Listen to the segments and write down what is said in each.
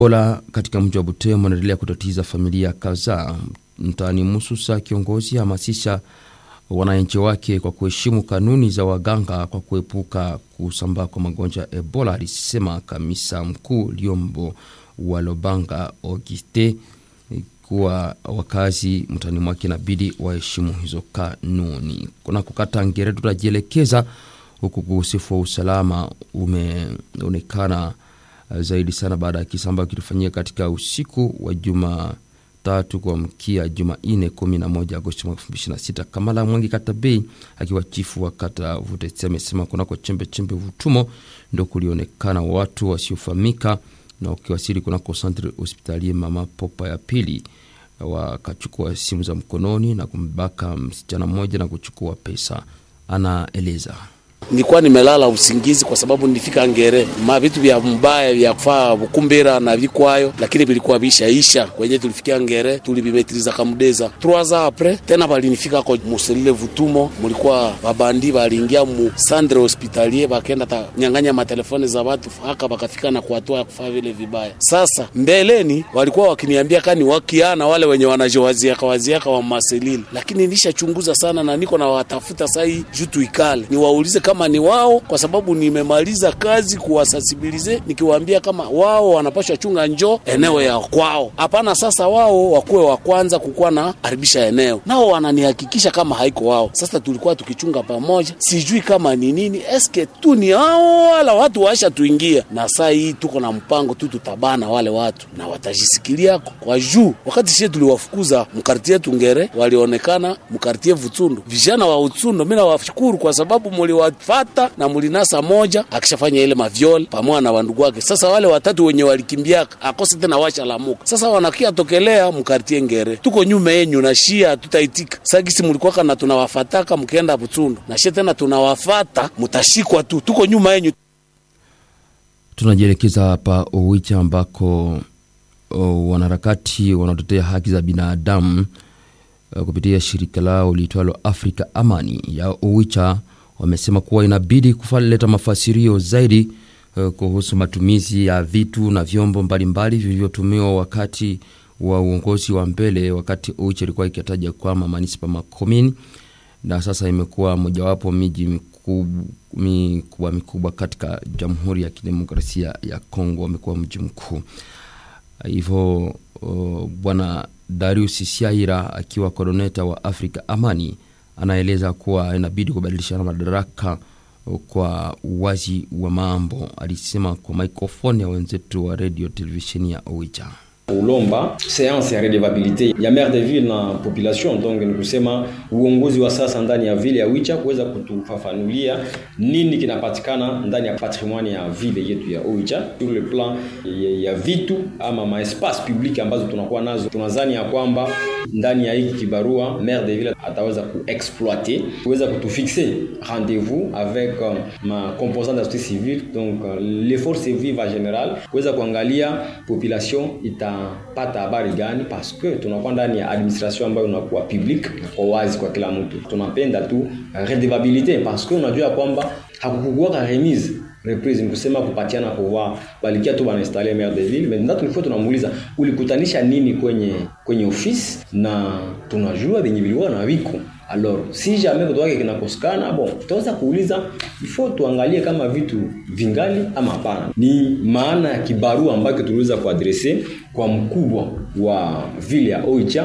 Ebola katika mji wa Butembo anaendelea kutatiza familia kadhaa. Mtaani Mususa, kiongozi hamasisha wananchi wake kwa kuheshimu kanuni za waganga kwa kuepuka kusambaa kwa magonjwa ya Ebola, alisema kamisa mkuu Liombo wa Lobanga Auguste kuwa wakazi mtaani mwake inabidi waheshimu hizo kanuni. Kuna kukata ngere, tutajielekeza huku ukosefu wa usalama umeonekana zaidi sana baada ya kisa ambayo kilifanyika katika usiku wa Jumatatu kuamkia Jumanne 11 Agosti mwaka 2026. Kamala Mwangi Katabei akiwa chifu wa kata Vutetse amesema kunako chembe chembe Vutumo ndo kulionekana watu wasiofahamika na ukiwasili kunako santre hospitalie mama Popa ya pili wakachukua simu za mkononi na kumbaka msichana mmoja na kuchukua pesa. Anaeleza nilikuwa nimelala usingizi kwa sababu nilifika ngere ma vitu vya mbaya vya kufaa bukumbira na vikwayo, lakini vilikuwa vishaisha. Kwenye tulifikia ngere tulibimetiliza kamudeza trois ans apres tena balinifika ko muselile Vutumo, mulikuwa babandi baliingia mu sandre hospitalier bakenda ta nyang'anya matelefoni za watu haka bakafika na kuatua ya kufaa vile vibaya. Sasa mbeleni walikuwa wakiniambia kani wakiana wale wenye wanajowaziaka waziaka wa maselili, lakini nilishachunguza sana na niko na watafuta sai juu tuikale niwaulize kama ni wao, kwa sababu nimemaliza kazi kuwasasibilize, nikiwaambia kama wao wanapashwa chunga njoo eneo ya kwao. Hapana, sasa wao wakuwe wa kwanza kukuwa na haribisha eneo, nao wananihakikisha kama haiko wao. Sasa tulikuwa tukichunga pamoja, sijui kama ni nini, eske tu ni hao wala watu waisha tuingia, na saa hii tuko na mpango tu, tutabana wale watu na watajisikilia kwa juu. Wakati sie tuliwafukuza mkartie Tungere, walionekana mkartie Vutsundu, vijana wa Utsundo. Mimi nawashukuru kwa sababu muliwa fata na mulinasa moja akishafanya ile mavyole pamoja na wandugu wake. Sasa wale watatu wenye walikimbiaka akose tena washa lamuka, sasa wanakia tokelea mkartie Ngere, tuko nyuma yenyu na shia tutaitika sagisi mulikuwaka na tunawafataka mkienda Butsundu na shia tena tunawafata, mutashikwa tu, tuko nyuma yenyu. Tunajielekeza hapa Owicha ambako o, wanaharakati wanaotetea haki za binadamu kupitia shirika lao liitwalo Afrika Amani ya Owicha wamesema kuwa inabidi kuleta mafasirio zaidi uh, kuhusu matumizi ya vitu na vyombo mbalimbali vilivyotumiwa wakati wa uongozi wa mbele, wakati Oicha ilikuwa ikitaja kwamba manispa makomini, na sasa imekuwa mojawapo miji mikubwa mikubwa katika Jamhuri ya Kidemokrasia ya Kongo, amekuwa mji mkuu hivyo. Uh, Bwana Darius Siaira akiwa koroneta wa Afrika Amani anaeleza kuwa inabidi kubadilishana madaraka kwa uwazi wa mambo. Alisema kwa maikrofoni ya wenzetu wa radio televisheni ya Oicha ulomba seanse ya redevabilite ya maire de ville na population. Donc ni kusema uongozi wa sasa ndani ya vile ya Oicha kuweza kutufafanulia nini kinapatikana ndani ya patrimoine ya vile yetu ya Oicha sur le plan ya, ya vitu ama ma espace public ambazo tunakuwa nazo. Tunazani ya kwamba ndani ya hiki kibarua maire de ville ataweza kuexploiter kuweza kutufixe rendez-vous avec um, ma composante de société civile donc uh, les forces vives en general kuweza kuangalia population ita pata habari gani, parce que tunakuwa ndani ya administration ambayo unakuwa public kwa wazi kwa kila mtu. Tunapenda tu redevabilite, parce que unajua kwamba hakukukuwa remise reprise, ni kusema kupatiana pouvoir, balikia tu banainstalle maire de ville. Maintenant tulikuwa tunamuuliza ulikutanisha nini kwenye kwenye office, na tunajua venye vilikuwa na wiko Alors, si jamais kitu wake kinakosekana, bon, tutaweza kuuliza ifo tuangalie kama vitu vingali ama hapana. Ni maana ya kibarua ambacho tuliweza kuadrese kwa mkubwa wa vile ya Oicha.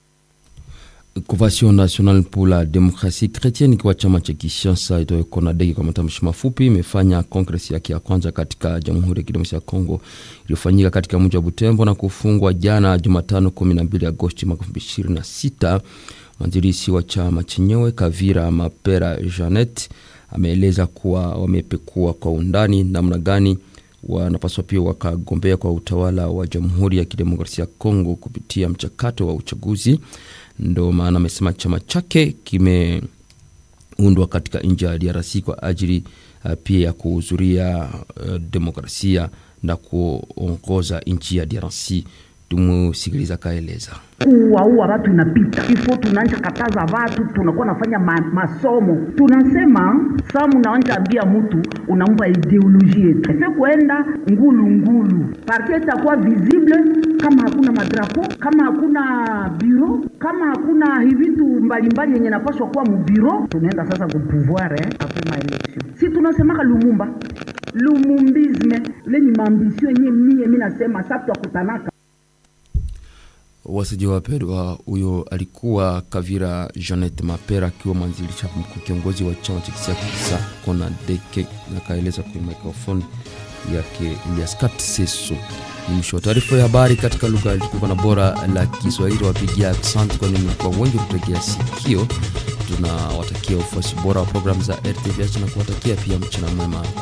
Convention Nationale pour la Démocratie Chrétienne ikiwa chama cha kisiasa itoe CONADEC kwa matamshi mafupi, imefanya kongresi yake ya kwanza katika Jamhuri ya Kidemokrasia ya Kongo iliyofanyika katika mji wa Butembo na kufungwa jana Jumatano 12 Agosti mwaka 2026. Mwanzilishi wa chama chenyewe Kavira Mapera Janet ameeleza kuwa wamepekua kwa undani namna gani wanapaswa pia wakagombea kwa utawala wa Jamhuri ya Kidemokrasia ya Kongo kupitia mchakato wa uchaguzi. Ndo maana amesema chama chake kimeundwa katika nchi ya DRC kwa ajili uh, pia ya kuhudhuria uh, demokrasia na kuongoza nchi ya DRC. Tumusikiliza kaeleza kuwaua watu inapita ifo, tunaanja kataza watu, tunakuwa nafanya ma, masomo. Tunasema saa munaanja ambia mtu unampa ideoloji yetu efe kuenda ngulu ngulu, parti itakuwa visible kama hakuna madrapo, kama hakuna biro, kama hakuna hivitu mbalimbali yenye napaswa kuwa mubiro. Tunaenda sasa ku pouvoir eh, apres ma election. Si tunasemaka Lumumba lumumbisme lenye maambisio yenye mie mi nasema sa twakutanaka wasaji wapendwa, huyo alikuwa Kavira Janet Mapera akiwa mwanzilisha mkuu kiongozi wa chama cha kisiasa CONADEC, na kaeleza kwenye mikrofoni yake Elias Katseso. Mwisho wa taarifa ya habari katika lugha tukuka na bora la Kiswahili. Wapigia asante, kwani mlikuwa wengi kutegea sikio. Tunawatakia ufuasi bora wa programu za RTVH na kuwatakia pia mchana mwema.